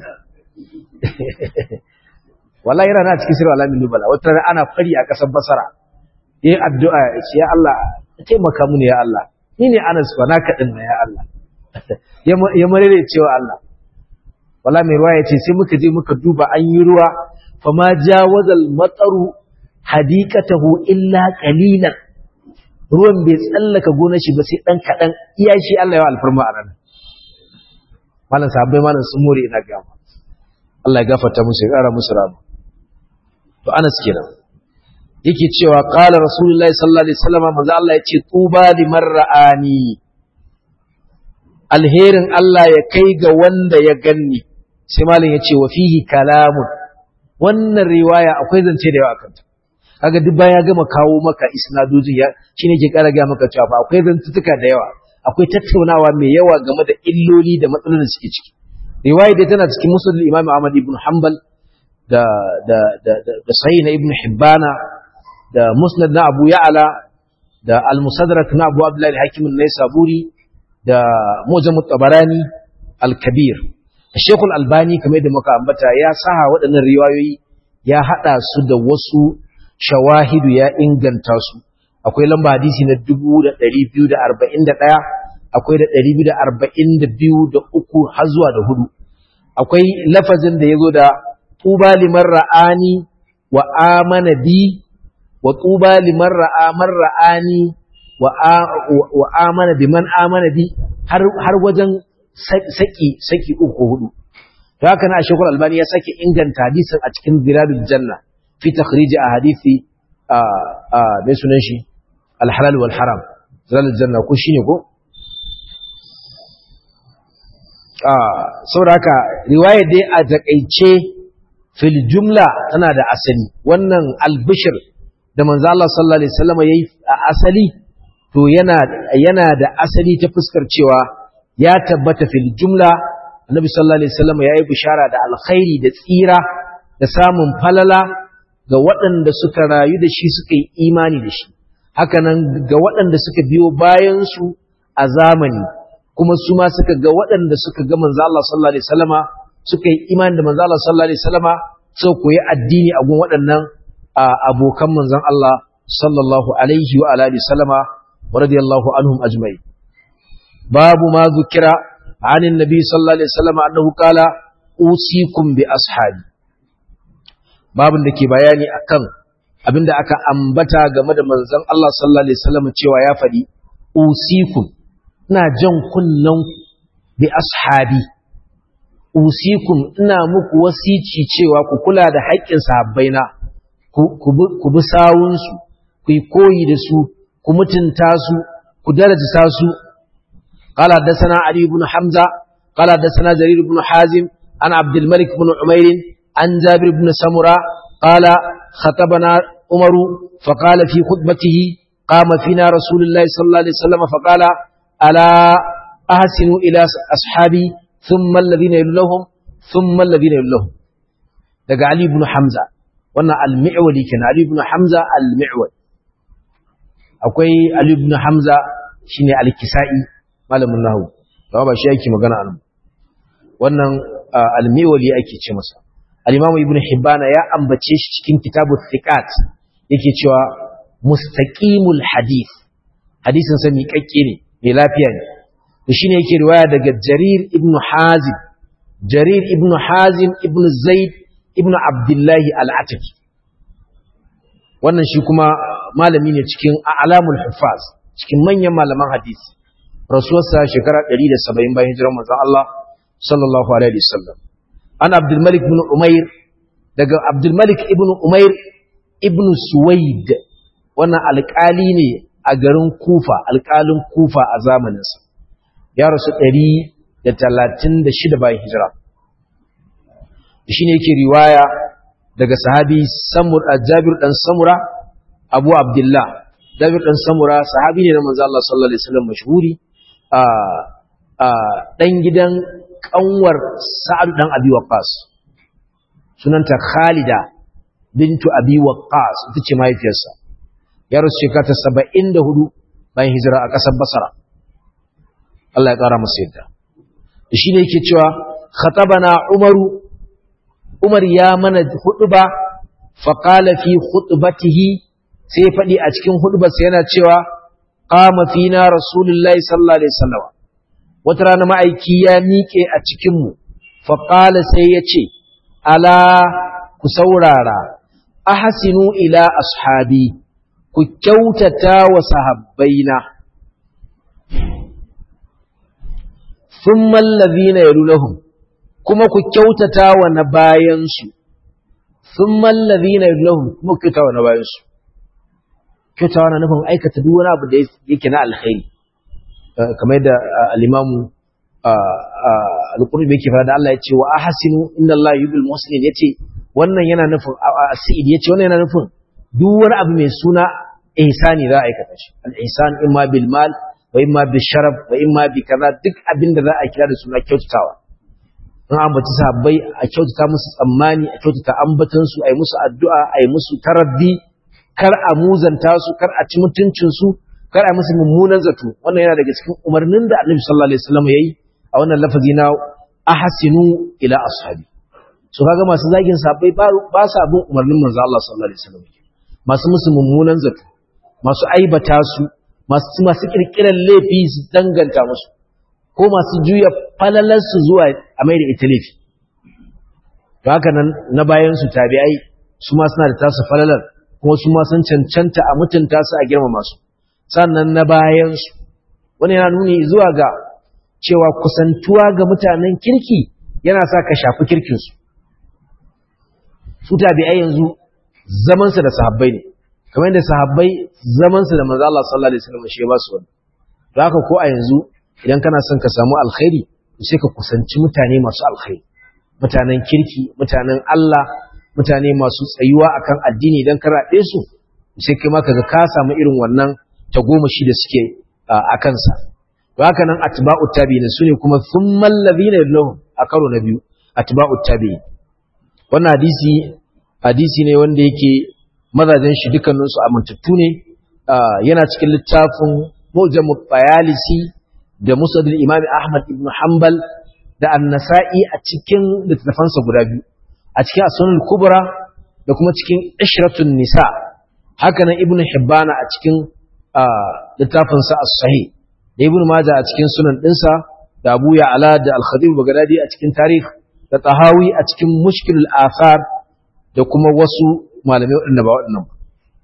wallahi yana na cikin sirwa alamin nubala wata rana ana fari a ƙasar basara yayi addu'a ya ce ya Allah taimaka mu ne ya Allah ni ne Anas fa naka din ya Allah ya marere cewa Allah wallahi mai ruwa ya ce sai muka je muka duba an yi ruwa fa ma jawazal mataru hadikatahu illa qalilan ruwan bai tsallaka gonar shi ba sai dan kadan iya shi Allah ya alfarma a ranar malam sahabbai malam sun more ina ga Allah ya gafarta musu ya kara musu rahama to Anas kenan yake cewa qala rasulullahi sallallahu alaihi wasallam manzo Allah yace tuba liman ra'ani alherin Allah ya kai ga wanda ya ganni sai malam yace wa fihi kalamun wannan riwaya akwai zance da yawa kanta kaga duk baya gama kawo maka isnadojin ya shine ke kara ga maka cewa akwai zantutuka da yawa akwai tattaunawa mai yawa game da illoli da matsalolin da suke ciki riwaya dai tana cikin musnad Imam Ahmad ibn Hanbal da da da da sahih na ibn Hibbana da musnad na Abu Ya'la da al-Musaddarak na Abu Abdullah al-Hakim an-Naisaburi da Mujam tabarani al-Kabir Sheikh al-Albani kamar da muka ambata ya saha waɗannan riwayoyi ya hada su da wasu shawahidu ya inganta su akwai lamba hadisi na 2241 akwai da 242 da uku har zuwa da hudu akwai lafazin da yazo da tuba liman ra'ani wa amana bi wa tuba liman ra'a man ra'ani wa wa amana bi man amana bi har har wajen saki saki uku hudu to haka na shekul albani ya sake inganta hadisin a cikin biladul janna fi takhrij ahadithi a a mai sunan shi al-halal wal haram biladul janna ko shine ko saboda haka riwayar dai a takaice fil jumla tana da asali wannan albishir da manzo Allah sallallahu alaihi wasallam yayi a asali to yana yana da asali ta fuskar cewa ya tabbata fil jumla annabi sallallahu alaihi wasallam yayi bishara da alkhairi da tsira da samun falala ga waɗanda suka rayu da shi suka yi imani da shi hakanan ga waɗanda suka biyo bayan su a zamani kuma su ma suka ga waɗanda suka ga manzo Allah sallallahu alaihi wasallama suka yi imani da manzo Allah sallallahu alaihi wasallama suka koyi addini a gun waɗannan abokan manzon Allah sallallahu alaihi wa alihi wasallama wa radiyallahu anhum ajma'in babu ma zukira عن النبي صلى الله عليه وسلم أنه قال أوصيكم بأصحابي babin da ke bayani akan abinda aka ambata game da manzon Allah sallallahu alaihi wasallam cewa ya faɗi usikum ina jan kunnan bi ashabi usikum ina muku wasici cewa ku kula da haƙƙin sahabbaina ku bi sawunsu ku yi koyi da su ku mutunta su ku darajta su قال حدثنا علي بن حمزة قال حدثنا جرير بن حازم عن عبد الملك بن عمير عن جابر بن سمرة قال خطبنا عمر فقال في خطبته قام فينا رسول الله صلى الله عليه وسلم فقال ألا أحسنوا إلى أصحابي ثم الذين يلونهم ثم الذين يلونهم daga Ali ibn Hamza wannan al-Mi'wali kenan Ali ibn Hamza al-Mi'wali akwai Ali ibn Hamza shine al-Kisa'i malamin nahwu ba ba shi yake magana an wannan al-Mi'wali ake ce masa al-Imam Ibn Hibban ya ambace shi cikin kitabu Thiqat yake cewa mustaqimul hadith hadisin sa miƙaƙƙe ne mai lafiya ne to shine yake riwaya daga Jarir ibn Hazim Jarir ibn Hazim ibn Zaid ibn Abdullah al-Ataki wannan shi kuma malami ne cikin a'lamul hufaz cikin manyan malaman hadisi rasuwarsa shekara 170 bayan hijirar manzon Allah sallallahu alaihi wasallam an Abdul Malik ibn Umair daga Abdul Malik ibn Umair ibn Suwaid wannan alƙali ne a garin Kufa alƙalin Kufa a zamaninsa ya rasu 136 bayan hijira shine yake riwaya daga sahabi Samur Jabir dan Samura Abu Abdullah Jabir dan Samura sahabi ne na manzo Allah sallallahu alaihi wasallam mashhuri a a dan gidan kanwar Sa'ad dan Abi Waqqas sunanta Khalida bintu Abi Waqqas ita ce mahaifiyarsa ya rasu shekara ta 74 bayan hijira a ƙasar Basra Allah ya ƙara masa yadda shine yake cewa khatabana Umaru Umar ya mana huɗuba faƙala fi huɗubatihi sai faɗi a cikin huɗubarsa yana cewa ƙama fina rasulullahi sallallahu alaihi wasallam wata rana ma'aiki ya miƙe a cikinmu faƙala sai ya ce ala ku saurara ahsinu ila ashabi ku kyautata wa sahabbaina thumma allazina yalunahum kuma ku kyautata wa na bayansu sun mallazi na lahum kuma ku kyautata wa na bayansu kyautawa na nufin aikata duk wani abu da yake na alkhairi kamar yadda al-imamu al-qurbi yake fara da Allah ya ce wa ahsinu inna Allah yuhibbul muhsinin yace wannan yana nufin sa'id yace wannan yana nufin duk wani abu mai suna ihsani za a aikata shi al-ihsan imma bil mal wa imma bil sharaf wa imma bi kaza duk abin da za a kira da suna kyautatawa in ambaci sahabbai a kyautata musu tsammani a kyautata ambatansu a yi musu addu'a a yi musu taraddi kar a muzanta su kar a ci mutuncinsu kar a musu mummunan zato wannan yana daga cikin umarnin da annabi sallallahu alaihi wasallam yayi a wannan lafazi na ahsinu ila ashabi so kaga masu zagin sahabbai ba sa bin umarnin manzo Allah sallallahu alaihi wasallam masu musu mummunan zato masu aibata su masu masu kirkiran laifi su danganta musu ko masu juya falalarsu zuwa a mai da ita laifi to haka nan na bayan su tabi'ai su ma suna da tasu falalar kuma su ma sun cancanta a mutunta su a girmama su sannan na bayan su wani yana nuni zuwa ga cewa kusantuwa ga mutanen kirki yana sa ka shafi kirkin su su tabi'ai yanzu zaman su da sahabbai ne kamar yadda sahabbai zaman su da manzo Allah sallallahu alaihi wasallam shi ba su wani to haka ko a yanzu idan kana son ka samu alkhairi sai ka kusanci mutane masu alkhairi mutanen kirki mutanen Allah mutane masu tsayuwa akan addini idan ka raɗe su sai kai ma kaga ka samu irin wannan tagomashi da suke a kansa to haka nan atba'u tabi'in sune kuma thummal ladina yadlahum a karo na biyu atba'u tabi'in wannan hadisi hadisi ne wanda yake mazajen shi dukkaninsu amintattu ne yana cikin littafin mujammu bayalisi da musadul imami ahmad ibn hanbal da annasa'i a cikin littattafansa guda biyu a cikin asunan kubra da kuma cikin ishratun nisa haka nan ibn hibbana a cikin littafinsa as-sahih da ibn majah a cikin sunan dinsa da abu ya'la da al-khatib bagdadi a cikin tarikh da tahawi a cikin mushkilul athar da kuma wasu malamai waɗanda ba waɗannan ba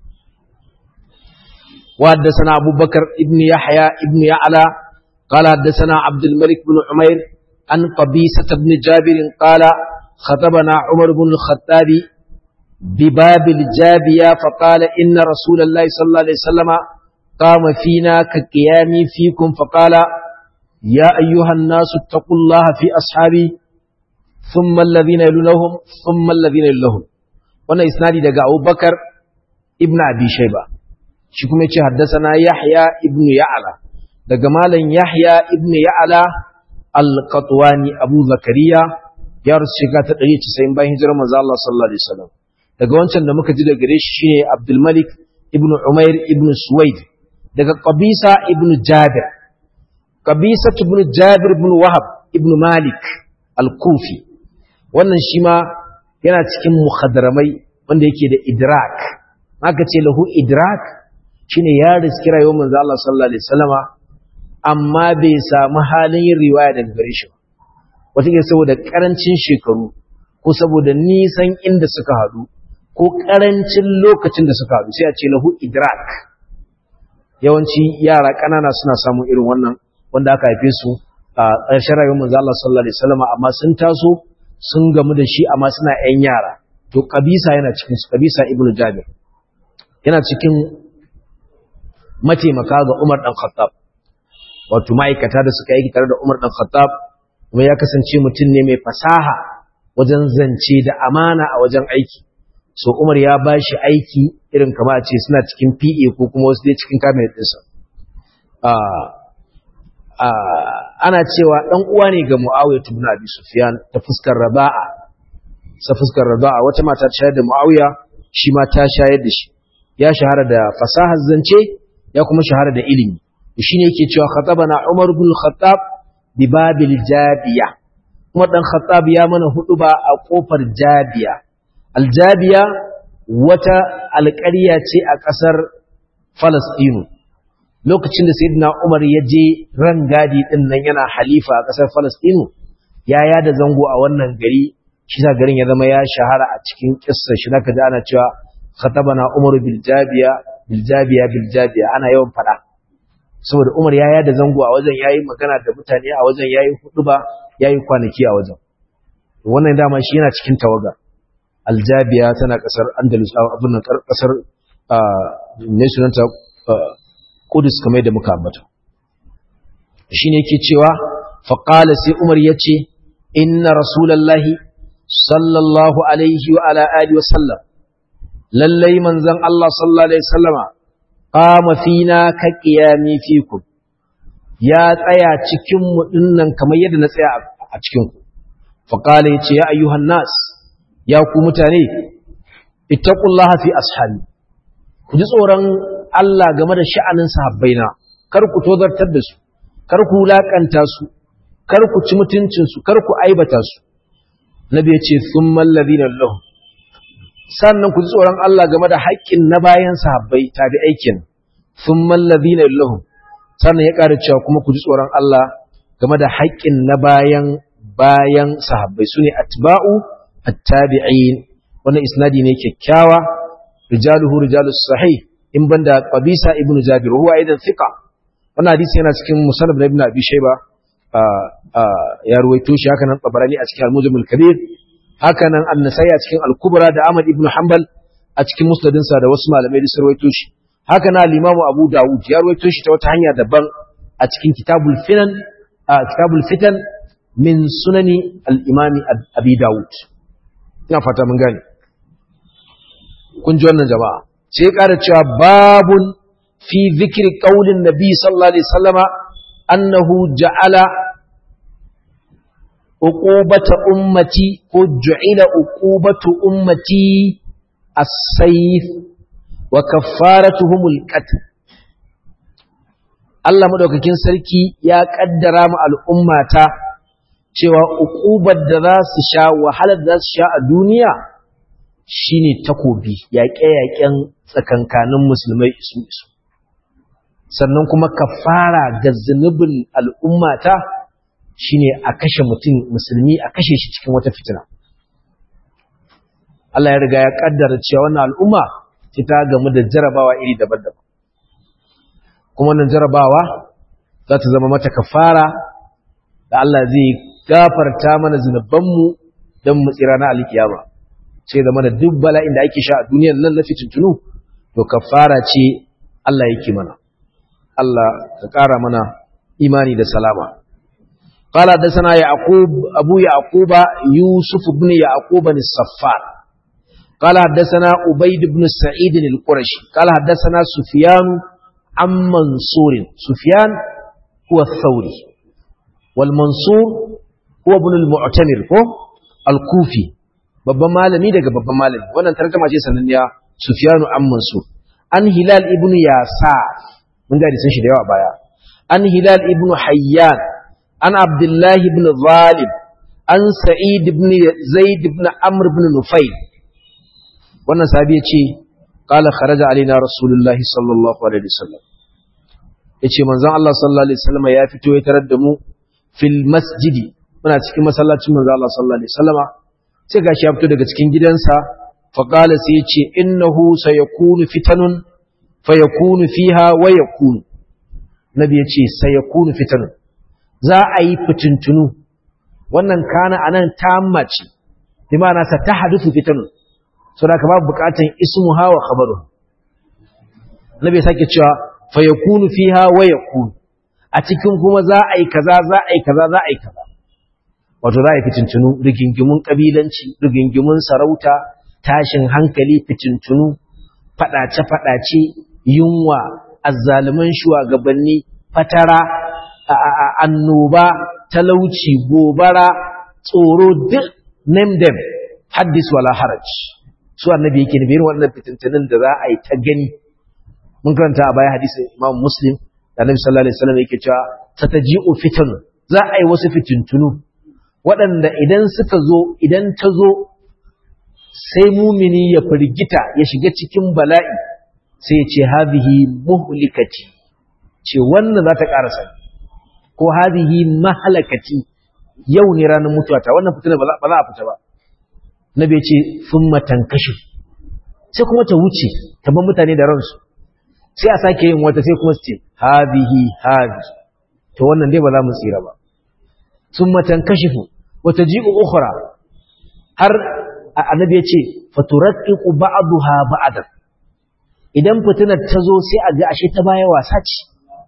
وحدثنا أبو بكر ابن يحيى ابن يعلى قال حدثنا عبد الملك بن عمير عن قبيسة بن جابر قال خطبنا عمر بن الخطاب بباب الجابية فقال إن رسول الله صلى الله عليه وسلم قام فينا كقيامي فيكم فقال يا أيها الناس اتقوا الله في أصحابي ثم الذين يلونهم ثم الذين يلونهم وانا إسنادي دقاء أبو بكر ابن أبي شيبة شكم يتشي حدثنا يحيى ابن يعلى دقاء مالا يحيى ابن يعلى القطواني أبو زكريا يا رسول شكاة تقرية سيين باين هجر مزال الله صلى الله عليه وسلم daga wancan da muka ji da gare shi shine Abdul Malik ibn Umair ibn Suwaid daga Qabisa ibn Jabir Qabisa ibn Jabir ibn Wahab ibn Malik al-Kufi wannan shi ma yana cikin muhadramai wanda yake da idrak aka ce lahu idrak shine ya riski rayuwar manzo Allah sallallahu alaihi wasallama amma bai samu halin yin riwaya daga gare shi ba wata saboda karancin shekaru ko saboda nisan inda suka haɗu ko ƙarancin lokacin da suka haɗu sai a ce lahu idrak yawanci yara ƙanana suna samun irin wannan wanda aka haife su a ƙarshen rayuwar manzo Allah sallallahu alaihi wasallam amma sun taso sun gamu da shi amma suna ƴan yara to kabisa yana cikin su kabisa ibnu jabir yana cikin mataimaka ga Umar dan Khattab wato ma'aikata da suka yi tare da Umar dan Khattab kuma ya kasance mutum ne mai fasaha wajen zance da amana a wajen aiki so Umar ya ba shi aiki irin kama a ce suna cikin PA ko kuma wasu dai cikin cabinet ɗinsa ana cewa ɗan uwa ne ga Muawiya ibn Abi Sufyan ta fuskar Raba'a sa fuskar Raba'a wata mata ta shayar da Muawiya shi ma ta shayar da shi ya shahara da fasahar zance ya kuma shahara da ilimi shine yake cewa khatabana Umar ibn Khattab bi babil Jabiya Umar dan Khattab ya mana huduba a kofar Jabiya Aljabiya wata alƙarya ce a ƙasar Falastinu lokacin da Sayyidina Umar ya je rangadi din nan yana halifa a ƙasar Falastinu ya yada zango a wannan gari shi sa garin ya zama ya shahara a cikin kissa shi naka ji ana cewa khatabana Umar bil Jabiya bil Jabiya bil Jabiya ana yawan fada saboda Umar ya yada zango a wajen yayi magana da mutane a wajen yayi huduba yayi kwanaki a wajen wannan dama shi yana cikin tawaga aljabiya tana kasar andalus abin nan kasar ne sunanta kudus kamar da muka ambata shi ne ke cewa faƙala sai umar ya ce inna rasulallahi sallallahu alaihi wa ala alihi wa sallam lallai manzon Allah sallallahu alaihi wasallama qama fina ka qiyami fikum ya tsaya cikin mu dinnan kamar yadda na tsaya a cikin ku faqala yace ya ayyuhan nas ya ku mutane ittaqullaha fi ashabi ku ji tsoron Allah game da sha'anin sahabbaina kar ku tozartar da su kar ku wulakanta su kar ku ci mutuncin su kar ku aibata su nabi ya ce thummal ladina lahum sannan ku ji tsoron Allah game da haƙƙin na bayan sahabbai tabi aikin thummal ladina lahum sannan ya ƙara cewa kuma ku ji tsoron Allah game da haƙƙin na bayan bayan sahabbai sune atba'u at-tabi'in wannan isnadi ne kyakkyawa rijaluhu rijalus sahih in banda qabisa ibnu jabir huwa aidan thiqa wannan hadisi yana cikin musannad ibn abi shayba ya ruwaito shi haka nan tabarani a cikin al-mujamul kabir haka nan an-nasai a cikin al-kubra da ahmad ibn hanbal a cikin musnadin sa da wasu malamai da ruwaito shi haka nan al-imamu abu daud ya ruwaito shi ta wata hanya daban a cikin kitabul finan kitabul fitan min sunani al-imami abi daud ina fata mun gane kun ji wannan jama'a sai ƙara cewa babun fi zikri qaulin nabi sallallahu alaihi wasallama annahu ja'ala uqubata ummati ko ju'ila uqubatu ummati as-sayf wa kaffaratuhum al-qatl Allah madaukakin sarki ya kaddara mu al'ummata cewa uqubar da za su sha wahalar da za su sha a duniya shine takobi yaƙe-yaƙen tsakankanin musulmai isu isu sannan kuma kafara ga zunubin al'ummata shine a kashe mutum musulmi a kashe shi cikin wata fitina Allah ya riga ya kaddara cewa wannan al'umma ta gamu da jarabawa iri daban-daban kuma wannan jarabawa za ta zama mata kafara da Allah zai gafarta mana zunubanmu don mu tsira na alkiyama sai zama da duk bala'in da ake sha a duniyar nan na fitintunu to kafara ce Allah yake mana Allah ka ƙara mana imani da salama قال حدثنا يعقوب أبو يعقوب يوسف بن يعقوب الصفار قال حدثنا عبيد بن سعيد القرشي قال حدثنا سفيان عن منصور سفيان هو الثوري والمنصور هو ابن المعتمر هو الكوفي babban malami daga babban malami wannan tarjuma ce sananniya Sufyanu an Mansur an Hilal ibn Yasa mun ga sun shi da yawa baya an Hilal ibn Hayyan an Abdullah ibn Zalim an Sa'id ibn Zaid ibn Amr ibn Nufayl wannan sahabi ya ce qala kharaja alaina rasulullahi sallallahu alaihi wasallam yace manzon Allah sallallahu alaihi wasallam ya fito ya tarar da mu fil masjidi muna cikin masallacin manzon Allah sallallahu alaihi wasallama sai gashi ya fito daga cikin gidansa fa qala sai yace innahu sayakunu fitanun fayakunu fiha wa yakunu nabi yace sayakunu fitanun za a yi fitintunu wannan kana anan tamma ce bi ma'ana sa tahaduthu fitanun so da ka babu bukatan ismuha wa khabaru nabi sake cewa fayakunu fiha wa yakunu a cikin kuma za a yi kaza za a yi kaza za a yi kaza wato za a yi fitintunu rigingimun kabilanci rigingimun sarauta tashin hankali fitintunu fadace-fadace yunwa azzaluman shugabanni fatara annoba talauci gobara tsoro duk name them haddis wala haraj su annabi yake ne irin wannan fitintunin da za a yi ta gani mun karanta a baya hadisi imam muslim da annabi sallallahu alaihi wasallam yake cewa tataji'u fitan za a yi wasu fitintunu waɗanda idan suka zo idan ta zo sai mumini ya firgita ya shiga cikin bala'i sai ya ce hadhihi muhlikati ce wannan za ta ƙarasa ko hadhihi mahalakati yau ne ranar mutuwata wannan fitina ba za a fita ba nabi ya ce thumma tankashi sai kuma ta wuce ta bar mutane da ransu sai a sake yin wata sai kuma su ce hadhihi hadhi to wannan dai ba za mu tsira ba thumma tankashifu wata ji'u ukhra har annabi ya ce faturaqiqu ba'daha ba'dan idan fitinar ta zo sai a ga ashe ta baya wasa ce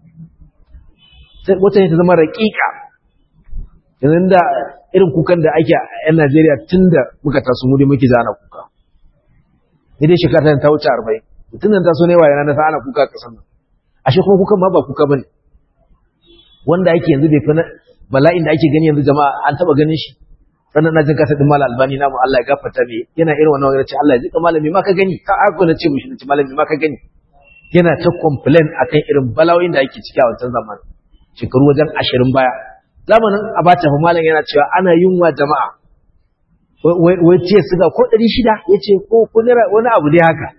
wata ne ta zama raƙiƙa yanzu da irin kukan da ake a 'yan Najeriya tun da muka taso mu dai muke zana kuka ni dai shekara ta wuce arba'in mutum nan taso ne wa yana nasa ana kuka a ƙasar nan ashe kuma kukan ma ba kuka bane wanda ake yanzu bai fi bala'in da ake gani yanzu jama'a an taɓa ganin shi sannan na jin kasa din malam albani namu Allah ya gafarta me yana irin wannan wani ce Allah ya jika malami ma ka gani ka ako na ce mushi na ce malami ma ka gani yana ta complain akan irin bala'o'in da ake ciki a wancan zamanin shekaru wajen ashirin baya zamanin abacha fa malam yana cewa ana yunwa jama'a wai ce suga ko ɗari shida ya ce ko wani abu dai haka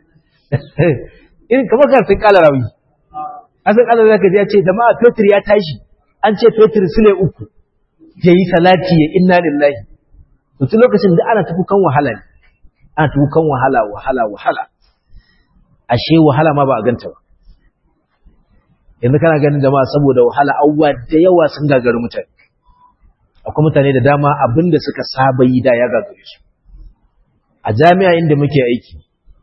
irin kamar ka sun kala rawi an san kala zaka ya ce jama'a fetur ya tashi an ce fetur sule uku ya yi salati ya inna lillahi to tun lokacin da ana tafi kan wahala ne ana tafi kan wahala wahala wahala ashe wahala ma ba a ganta ba yanzu kana ganin jama'a saboda wahala abubuwa da yawa sun gagari mutane akwai mutane da dama abinda suka saba yi da ya gagare su a jami'a inda muke aiki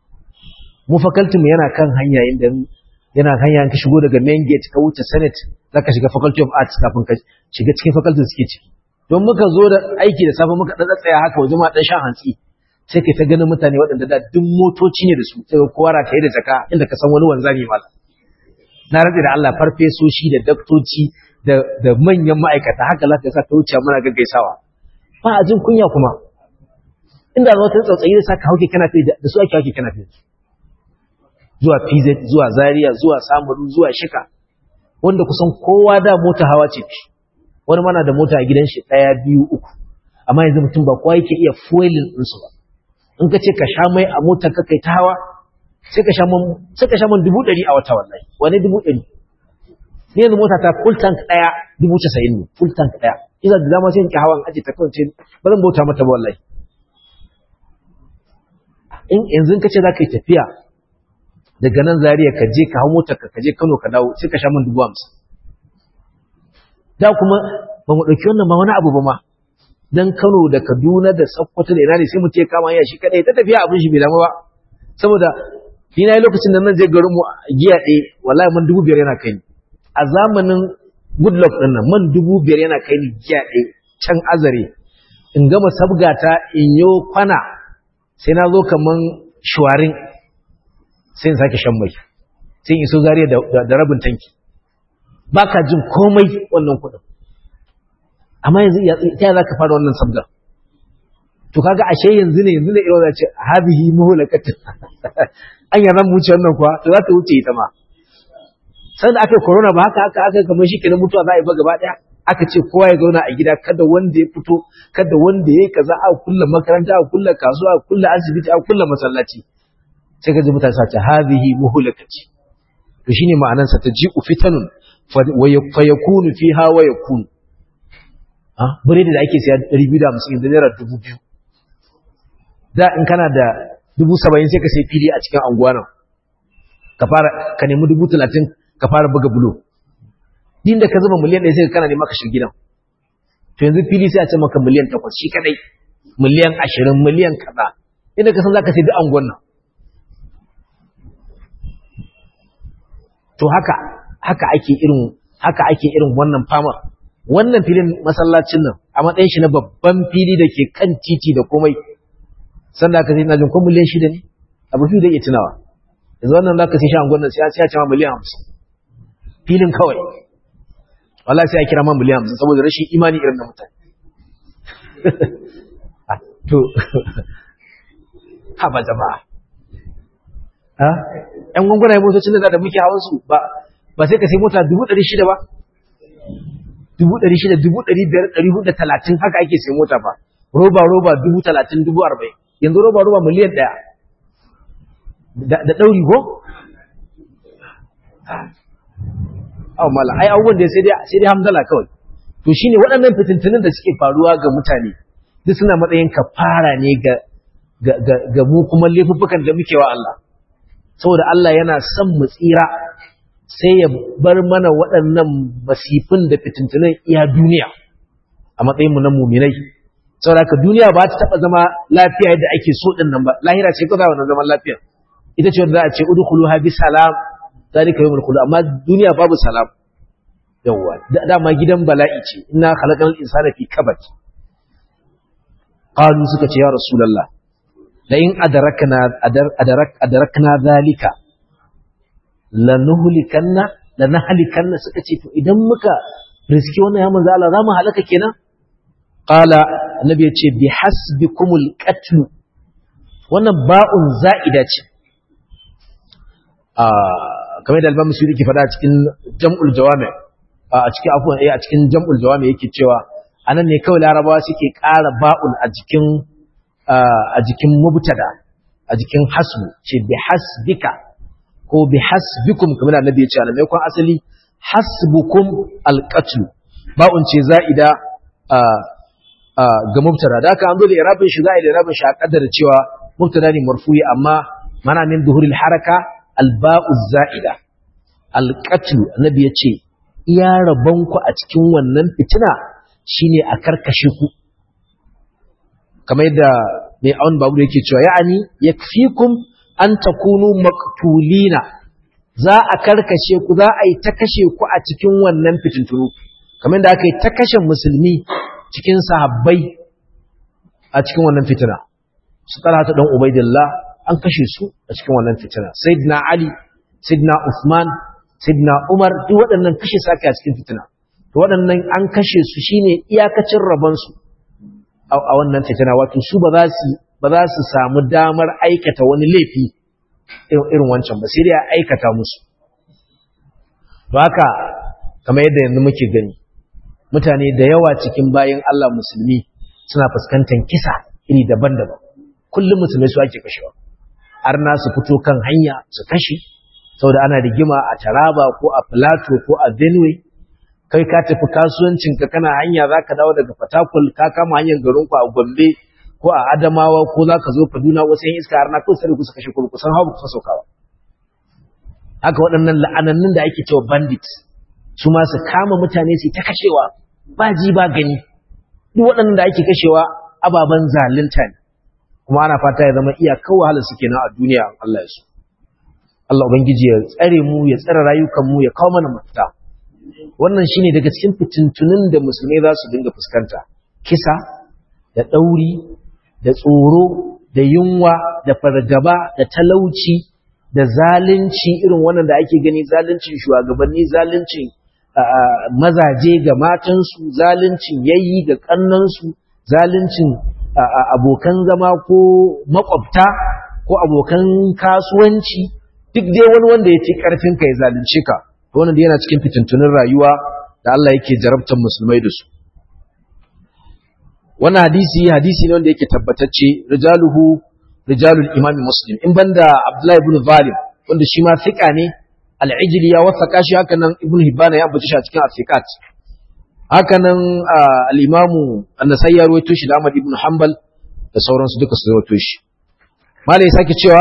mu faculty mu yana kan hanya inda yana hanya ka shigo daga main gate ka wuce senate zaka shiga faculty of arts kafin ka shiga cikin faculty suke ciki don muka zo da aiki da safe muka dan tsaya haka waje ma dan shan hantsi sai kai ta ganin mutane waɗanda da duk motoci ne da su sai kowa ra kai da jaka inda ka san wani wanzami malam na rantsi da Allah farfesoshi da daktoci da da manyan ma'aikata haka za ka sa ta wuce muna gaggaisawa ba a jin kunya kuma inda zo ta tsautsayi da saka hauke kana fi da su ake hauke kana fi zuwa PZ zuwa Zaria zuwa Samaru zuwa Shika wanda kusan kowa da mota hawa ce wani mana da mota a gidan shi ɗaya biyu uku amma yanzu mutum ba kowa yake iya fuelin ɗinsu ba in ka ce ka sha mai a motar ka kai ta hawa sai ka sha man sai ka sha man dubu ɗari a wata wallahi wani dubu ɗari ni yanzu mota ta full tank ɗaya dubu casa'in ne full tank ɗaya ina da dama sai in ki hawan aji ta kawai ce ba zan bauta mata ba wallahi in yanzu ka ce za ka yi tafiya daga nan zariya ka je ka hau motar ka je kano ka dawo sai ka sha man dubu hamsin da kuma ba mu ɗauki wannan ba wani abu ba ma dan Kano da Kaduna da Sokoto da ina ne sai mu ce kama ya shi kadai ta tafiya abin shi bai damu ba saboda ni na yi lokacin da nan je garin mu giya ɗaya wallahi man dubu biyar yana kai ni a zamanin goodluck ɗin nan man dubu biyar yana kai ni giya ɗaya can azare in gama sabgata in yo kwana sai na zo kaman shuwarin sai in sake shan mai sai in iso zariya da rabin tanki ba ka jin komai wannan kuɗin amma yanzu ta za ka fara wannan sabgar to kaga ashe yanzu ne yanzu ne irin da ce habihi muhlakatun an yana mu wuce wannan kuwa to za ta wuce ita ma sai da aka yi corona ba haka haka aka kamar shi kenan mutuwa za a yi ba gaba daya aka ce kowa ya zauna a gida kada wanda ya fito kada wanda ya yi kaza a kulla makaranta a kulla kasuwa a kulla asibiti a kulla masallaci sai ka ji mutane sa ce habihi muhlakati to shine ma'anar sa taji'u fitanun fa yakunu fiha wa yakunu ah biredi da ake siya 250 yanzu naira 2000 da in kana da dubu saba'in sai ka sai fili a cikin anguwa nan ka fara ka nemi dubu talatin ka fara buga bulo din da ka zuba miliyan ɗaya sai ka kana nema ka shiga gidan to yanzu fili sai a ce maka miliyan takwas shi kadai miliyan ashirin miliyan kaza inda ka san za ka sai duk anguwan nan to haka haka ake irin haka ake irin wannan fama wannan filin masallacin nan a matsayin shi na babban fili da ke kan titi da komai sanda aka sai na jin ko miliyan shida ne abu fi da iya tunawa yanzu wannan za ka sai shi angon nan sai ya ce ma miliyan hamsin filin kawai wala sai ya kira ma miliyan hamsin saboda rashin imani irin na mutane to haba jama'a ha ƴan gwangwana ya motocin da da muke hawan su ba ba sai ka sai mota dubu ɗari shida ba dubu ɗari shida dubu ɗari biyar ɗari hudu da talatin haka ake sai mota ba roba roba dubu talatin dubu arba'in yanzu roba roba miliyan ɗaya da ɗauri ko? Awa mala, ai abubuwan da sai dai hamdala kawai. To shi ne waɗannan fitintunin da suke faruwa ga mutane, duk suna matsayin kafara ne ga mu kuma laifuffukan da muke wa Allah. Saboda Allah yana son mu tsira sai ya bar mana waɗannan masifin da fitintunin iya duniya a matsayinmu na muminai. saboda haka duniya ba ta taba zama lafiya yadda ake so din nan ba lahira ce kawai wannan zaman lafiya ita ce wanda za a ce udkhuluha bi salam zalika yawmul khulud amma duniya babu salam yawa dama gidan bala'i ce inna khalaqal insana fi kabad qalu suka ce ya rasulullah la in adrakna adrak adrakna zalika lanuhlikanna lanahlikanna suka ce to idan muka riski wannan ya manzo Allah za mu halaka kenan qala annabi ya ce bi hasbikumul qatl wannan ba'un za'ida ce a kamar da al-Imam Suyuti ke faɗa a cikin Jam'ul Jawami a cikin afwan eh a cikin Jam'ul Jawami yake cewa anan ne kawai Larabawa suke ƙara ba'un a jikin a jikin mubtada a jikin hasbu ce bi hasbika ko bi hasbikum kamar da annabi ya ce alamai kun asali hasbukum al-qatl ba'un ce za'ida ga mubtada da aka an zo da irabin shi za a yi da irabin shi a kaddara cewa mubtada ne marfu'i amma mana min zuhuril haraka alba'u za'ida alqatlu annabi ya ce iya rabon ku a cikin wannan fitina shine a karkashe ku kamar yadda mai awon babu yake cewa ya'ani yakfikum an takunu maqtulina za a karkashe ku za a yi ta kashe ku a cikin wannan fitintunu kamar da aka yi ta kashe musulmi cikin sahabbai a cikin wannan fitina su talata dan ubaidillah an kashe su a cikin wannan fitina sayyidina ali sayyidina usman sayyidina umar duk waɗannan kashe sake a cikin fitina to waɗannan an kashe su shine iyakacin rabon su a wannan fitina wato su ba za su ba za su samu damar aikata wani laifi irin wancan ba sai dai a aikata musu to haka kamar yadda yanzu muke gani mutane da yawa cikin bayan Allah musulmi suna fuskantar kisa iri daban-daban kullum musulmai su ake kashewa arna su fito kan hanya su kashe saboda ana rigima a Taraba ko a Plateau ko a Benue kai ka tafi kasuwancin ka kana hanya zaka dawo daga Fatakwal ka kama hanyar garin ku a Gombe ko a Adamawa ko zaka zo Kaduna wasu yan iska arna ko sai ku su kashe ku kusan hawa ku saukawa haka waɗannan la'anannun da ake cewa bandit su ma su kama mutane su ta kashewa ba ji ba gani duk waɗannan da ake kashewa ababen zalunta ne kuma ana fata ya zama iyakar wahala suke nan a duniya Allah ya so Allah ubangiji ya tsare mu ya tsare rayukan mu ya kawo mana mafita wannan shine daga cikin fitintunin da musulmai za su dinga fuskanta kisa da ɗauri da tsoro da yunwa da fargaba da talauci da zalunci irin wannan da ake gani zaluncin shugabanni zaluncin mazaje ga matansu zaluncin yayi ga kannansu zaluncin abokan zama ko makwabta ko abokan kasuwanci duk dai wani wanda ya ci karfin ka ya zalunce ka wannan da yana cikin fitintunin rayuwa da Allah yake jarabtar musulmai da su wannan hadisi hadisi ne wanda yake tabbatacce rijaluhu rijalul imami muslim in banda abdullahi ibn zalim wanda shi ma fiqa ne al-ijli ya wasaka shi haka nan ibn hibban ya ambace shi a cikin afiqat haka nan al-imamu an-nasai ya rawaito shi da ahmad ibn hanbal da sauransu duka su rawaito shi malai sake cewa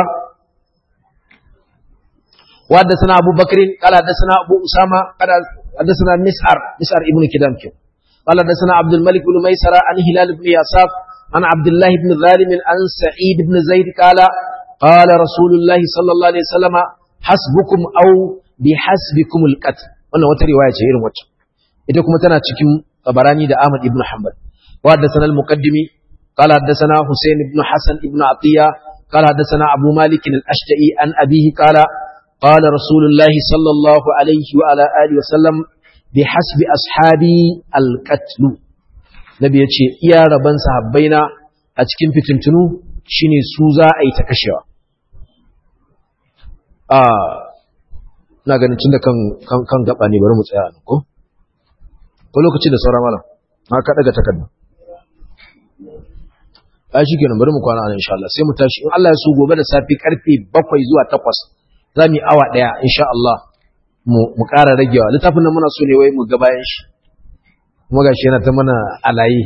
وحدثنا أبو بكر قال حدثنا أبو أسامة قال حدثنا مسعر مسعر ابن كدام قال حدثنا عبد الملك بن ميسرة عن هلال بن ياساف عن عبد الله بن ظالم عن سعيد بن زيد قال قال رسول الله صلى الله عليه وسلم حسبكم أو بحسبكم القتل wannan wata riwaya ce irin wacce ita kuma tana cikin tabarani da Ahmad ibn Hanbal wa haddathana al-muqaddimi qala haddathana Husayn ibn Hasan ibn Atiya qala haddathana Abu Malik al-Ashja'i an abihi qala qala Rasulullah sallallahu alaihi wa ala alihi wa sallam bihasbi ashabi al-qatl nabi yace iya raban sahabbaina a cikin fitintunu shine su za a yi ta kashewa a ina ganin tunda kan kan kan gaba ne bari mu tsaya ko ko lokaci da sauran malam ma ka daga takarda a shi kenan bari mu kwana nan insha Allah sai mu tashi in Allah ya so gobe da safi karfe 7 zuwa 8 za mu yi awa daya insha Allah mu ƙara ragewa littafin nan muna so ne wai mu ga bayan shi kuma gashi yana ta mana alayi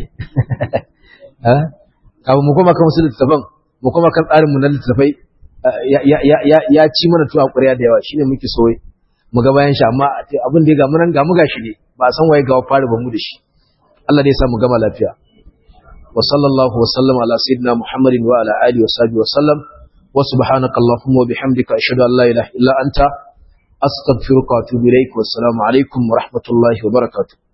kafin mu koma kan wasu littafan mu koma kan tsarinmu na littafai ya ci mana tuwa ƙwarya da yawa shine muke so mu ga bayan shi amma abin da ya gamu nan gamu gashi ne ba a san waye gawa fara ba mu da shi Allah dai ya sa mu gama lafiya wa sallallahu wa sallam ala sayyidina muhammadin wa ala alihi wa sahbihi wa sallam wa subhanaka allahumma wa bihamdika ashhadu an la ilaha illa anta أستغفرك وأتوب إليك والسلام عليكم ورحمة الله وبركاته